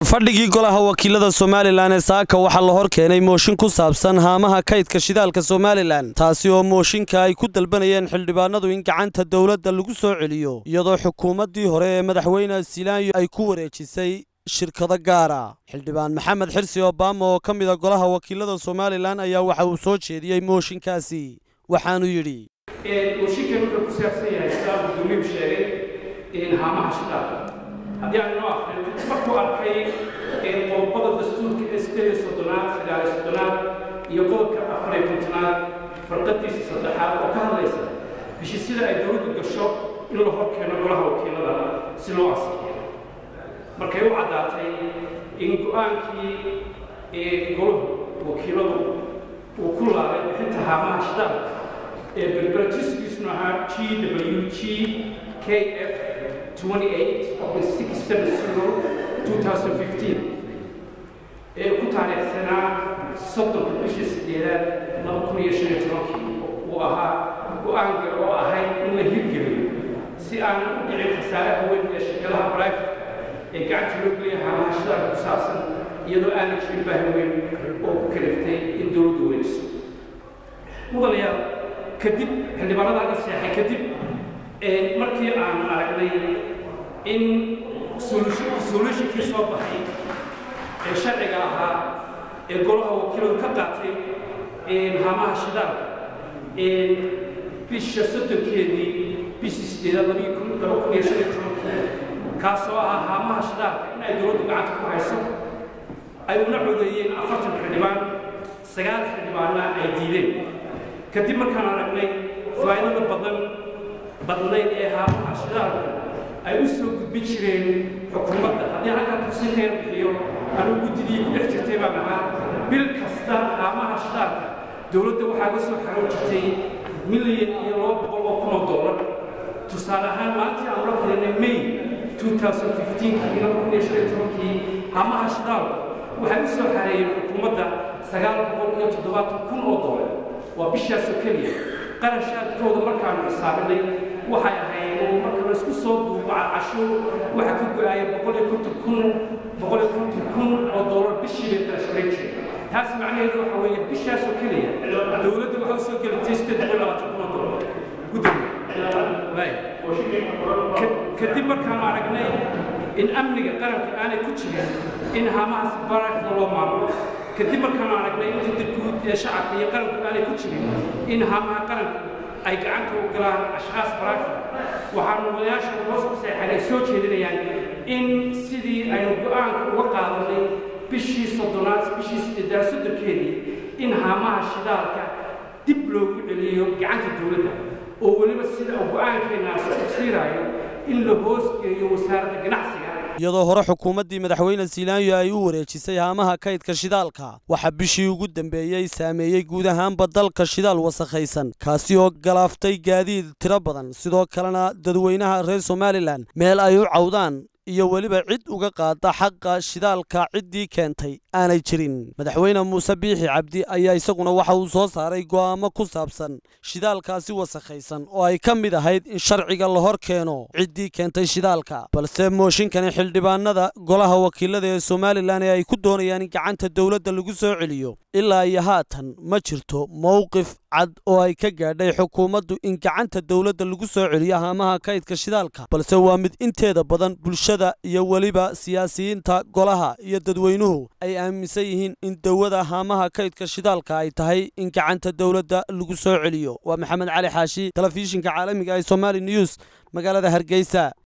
fadhigii golaha wakiilada somalilan ee saaka waxaa la hor keenay mooshin ku saabsan haamaha kaydka shidaalka somalilan taasi oo mooshinka ay ku dalbanayeen xildhibaanadu in gacanta dowladda lagu soo celiyo iyadoo xukuumaddii hore ee madaxweyne silaanyo ay ku wareejisay shirkado gaara xildhibaan maxamed xirsi obama oo ka mida golaha wakiilada somalilan ayaa waxa uu soo jeediyey mooshinkaasi waxaanu yidhi mooshinkan wuxuu ku saabsan yahay sidaa guddoomiyu sheegay haamaha shidaalka haddii aan inoo aqrino markuu arkay qodobada dastuurka ee sideed iyo soddonaad sagaal iyo soddonaad iyo qodobka afar iyo kontonaad farqadiisa saddexaad oo ka hadlaysa heshiisyada ay dowladdu gasho in la hor keeno golaha wakiilada si loo asixiyo markay u caddaatay in go-aankii golahu wakiiladu uu ku laabay bixinta haamaha shidaalka ee berberatiskiisuna ahaa g w g k f 28 ee ku taariikhsanaa soddonka bishii sideedaad laba kun iyo shan iyo tobankii uu ahaa go-aanka oo ahayd in la hirgeliyo si aan u dhicin khasaaraha weyn ee shirkadaha brivate ee gacanta loo geliya haamaha shidaalka ku saabsan iyadoo aanay jirin baahi weyn oo ku kaliftay in dowladdu weyniso mudanayaal kadib xildhibaanadan ka seexay kadib markii aan aragnay in solutionkii soo baxay ee sharciga ahaa ee golaha wakiiladu ka qaatay haamaha shidaalka bisha soddonkeedii bishii sideedaad laba kun iyo shan iyo tobankii kaasoo ahaa haamaha shidaalka in ay dowladdu gacanta ku hayso ay una codeeyeen afartan xildhibaan sagaal xildhibaanna ay diideen kadib markaan aragnay faa'idada badan badnayd ee haamaha shidaalka ay u soo gudbin jireen xukuumadda haddii halkaa tafsiin ka yar bixiyo anuu guddidii ku dhex jirtay baan ahaa bil kasta haamaha shidaalka dowladda waxaa ga soo xaroon jirtay milyan iyo laba boqol oo kun oo dollar tusaale ahaan maalintii aan la kulanay may 2015 laba kun iyo shan iyo tobankii haamaha shidaalka waxay u soo xareeyeen xukuumadda sagaal boqol iyo toddobaatan kun oo dollar waa bishaasoo keliya qarashaadkooda markaanu xisaabinay waxay ahayd marka la isku soo duuba cashuur waxaa ka go-aaya boqol iyo konton kun boqol iyo konton kun oo dollar bishii bay qarashgaran jireen taas macnaheedu waxa weeye bishaasoo keliya dowladda waxaa usoo gelintay sideed boqol labaatan kun oo dollar gudoomiye kadib markaanu aragnay in amniga qaranka aanay ku jirin in haamahaas barafka loo maamulo kadib markaanu aragnay in dadguud ee shacabka iyo qaranku aanay ku jirin in haamaha qaranku ay gacanta u galaan ashkhaas baraafi waxaanu wadayaasha hoos ku seexan ay soo jeedinayaan in sidii aynu go-aanka uga qaadanay bishii soddonaad bishii sideedaad soddonkeedii in haamaha shidaalka dib loogu celiyo gacanta dowladda oo weliba sida uu go-aankeenaasi tafsiiraayo in la hoos geeyo wasaaradda ganacsiga iyadoo hore xukuumaddii madaxweyne silaanyo ay u wareejisay haamaha kaydka shidaalka waxaa bishii ugu dambeeyey saameeyey guud ahaanba dalka shidaal wasakhaysan kaasi oo galaaftay gaadiid tiro badan sidoo kalena dadweynaha reer somalilan meel ay u cawdaan iyo weliba cid uga qaada xaqa shidaalka ciddii keentay aanay jirin madaxweyne muuse biixi cabdi ayaa isaguna waxa uu soo saaray go'aamo ku saabsan shidaalkaasi wasakhaysan oo ay ka mid ahayd in sharciga la hor keeno ciddii keentay shidaalka balse mooshinkani xildhibaanada golaha wakiilada ee somalilan ee ay ku doonayaan in gacanta dowladda lagu soo celiyo ilaa iyo haatan ma jirto mowqif cad oo ay ka gaadhay xukuumaddu in gacanta dowladda lagu soo celiyo haamaha kaydka shidaalka balse waa mid inteeda badan bulshada iyo weliba siyaasiyiinta golaha iyo dadweynuhu ay aaminsan yihiin in dawada haamaha kaydka shidaalka ay tahay in gacanta dowladda lagu soo celiyo waa maxamed cali xaashi telefishinka caalamiga ee somali news magaalada hargeysa